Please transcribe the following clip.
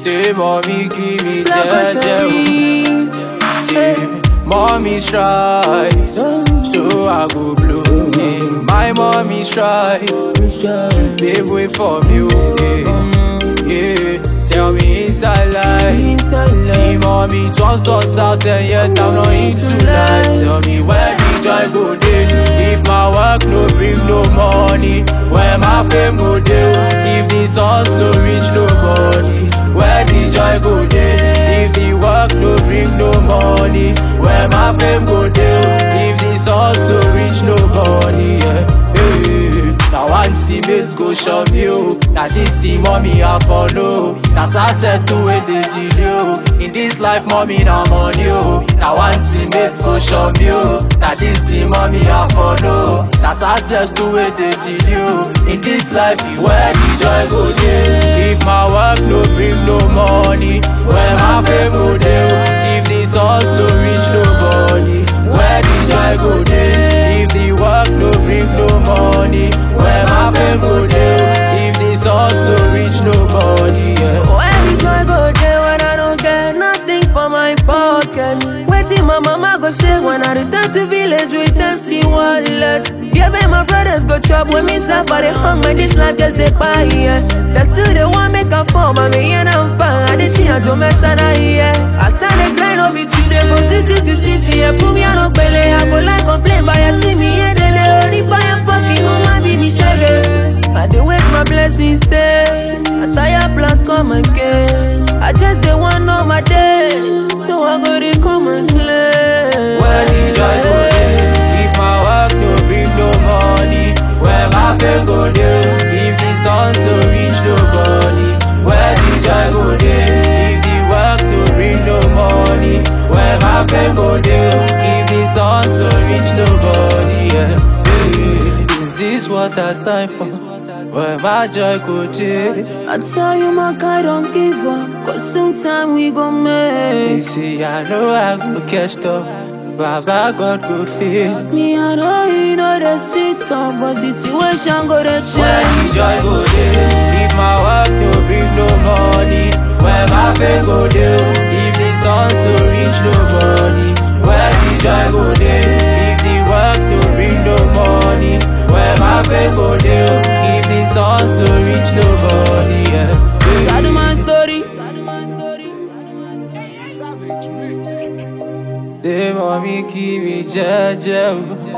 Say mommy give me Black jeje Ocean. oh. Say mommy try So I go blow yeah. My mommy try Pave way for me oh, yeah. yeah Tell me inside life See mommy turns us out and yet I'm not into life Tell me where the joy go dey If my work no bring no money Where my fame go dey If the songs no reach nobody Where the joy go dey If the work no bring no money Where my fame go dey If the songs no reach nobody yeah. Hey. Now one teammates go show me oh Now this team mommy I follow That's access to where they delay oh In this life mommy now money oh Now one teammates go show me oh Now this team mommy I follow That's access to where they delay oh In this life where the joy go dey If my work no bring no money Where my fame go dey oh If the songs no reach nobody Where the joy go dey If the work no bring no money Where my fame go dey If the songs no reach nobody yeah. Where the joy go there when I don't get nothing for my pocket? Waiting my mama go say when I return to village with empty wallet. Yeah, babe, my brothers go chop when me suffer the hunger. This life just they buy, yeah. That's still the one make a form, but me and I'm fine. I did change to mess and I, yeah. I stand the grind up it today from city to city. Yeah, put me on a belly. I go like complain, but you see me, yeah, they lay only buy a fucking woman, be me shaggy. I dey wait my blessings stay. I tire plans come again. I just dey want know my day, so I go dey come and play. Where the joy go dey If my work no bring no money Where my fame go dey If the songs no reach nobody Where the joy go dey If the work no bring no money Where my fame go dey If the songs no reach nobody yeah. Hey, Is this what I signed for? Where my joy go dey I tell you my guy don't give up, cause sometime we gon' You make. see I know I go catch up Baba God go feel Me I know you know the sit up, but situation go dey Where change. the joy go dey If my work no bring no money Where my fame go dey If the songs no reach nobody Where the joy go dey If the work no bring no money Where my fame go dey If the songs no reach nobody yeah. Sad man story. Say mommy give me jeje oh.